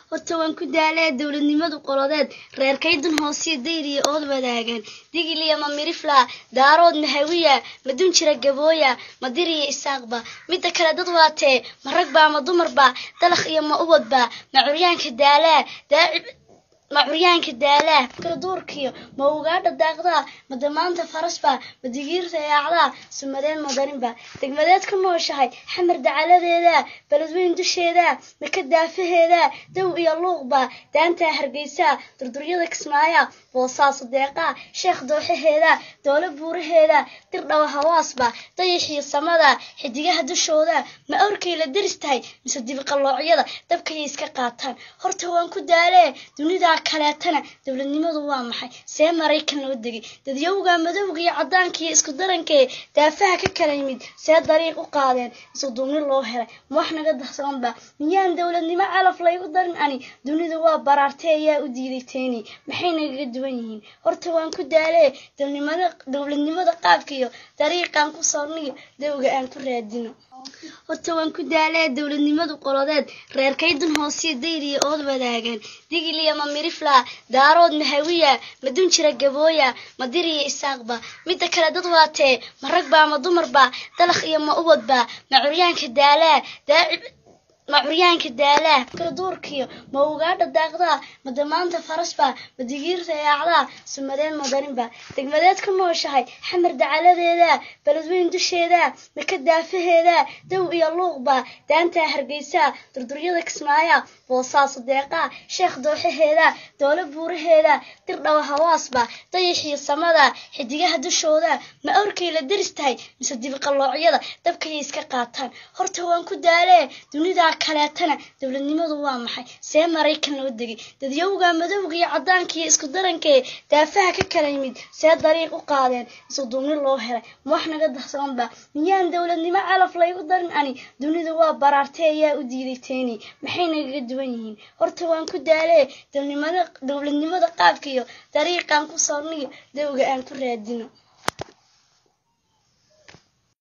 horta waan ku daalee dowladnimadu qolodeed reerkaydun hoosiyo dayriya ood wadaagaan digiliya ma mirifla daarood mahawiya madun jira gabooya madiriya isaaqba midda kale dad waatee ma ragba ma dumarba dalakh iyo ma ubadba ma curyaanka daalaa daacib ma curyaanka daalaa kala duurkiyo ma ugaadha daaqdaa ma damaanta farasba ma digiirta yaacdaa sumadeed madarinba degmadeed ka nooshahay xamar dacaladeeda beledweyn dusheeda maka daafaheeda dow iyo luuqba daantaa hargeysa durduryada kismaaya boosaaso deeqaa sheekh dooxaheeda doolo buuraheeda dirdhawa hawaasba dayaxiyo samada xidigaha dushooda ma awrkay la deris tahay mise dibiqalloocyada dabkayay iska qaataan horta waan ku daalee dunidaa kaleetana dowladnimadu waa maxay see maraykan loo degay dadyowga madowga iyo caddaanka iyo isku darankee daafaha ka kala yimid see dariiq u qaadeen isu duubni loo helay ma wax naga darsanba miyaan dowladnimo calaf laygu darin ani dunidu waa baraartay ayaa u diiday teeni maxay nagaga duwan yihiin horta waan ku daalee dowladnimada qaabka iyo dariiqaan ku soorniyo dowga aan ku raadino horta waan ku daalee dowladnimadu qolodeed reerkaydun hoosiyo dayriya ood wadaagaan digiliya ma mirifla daarood mahawiya madun jira gabooya madiriya isaaqba midda kale dad waatee ma ragba ma dumarba dalakh iyo ma ubadba ma curyaanka daalaa daacib ma curyaanka daalaa kala duurkiyo ma ugaadha daaqdaa ma damaanta farasba ma digiirta yaacdaa sumadeed madarinba degmadeed ka nooshahay xamar dacaladeeda beledweyn dusheeda maka daafaheeda dow iyo luuqba daantaa hargeysa durduryada kismaaya boosaaso deeqaa sheekh dooxaheeda doolo buuraheeda dirdhawa hawaasba dayaxiyo samada xidigaha dushooda ma awrkay la deris tahay mise dibiqalloocyada dabkayay iska qaataan horta waan ku daalee dunidaa kaleetana dowladnimadu waa maxay see maraykan loo degay dadyowga madowga iyo caddaanka iyo isku darankee daafaha ka kala yimid see dariiq u qaadeen isu duubni loo helay ma wax naga darsanba miyaan dowladnimo calaf laygu darin ani dunidu waa baraartay ayaa u diiday teeni maxay nagaga duwan yihiin horta waan ku daalee dowladnimada qaabka iyo dariiqaan ku soorniyo dowga aan ku raadino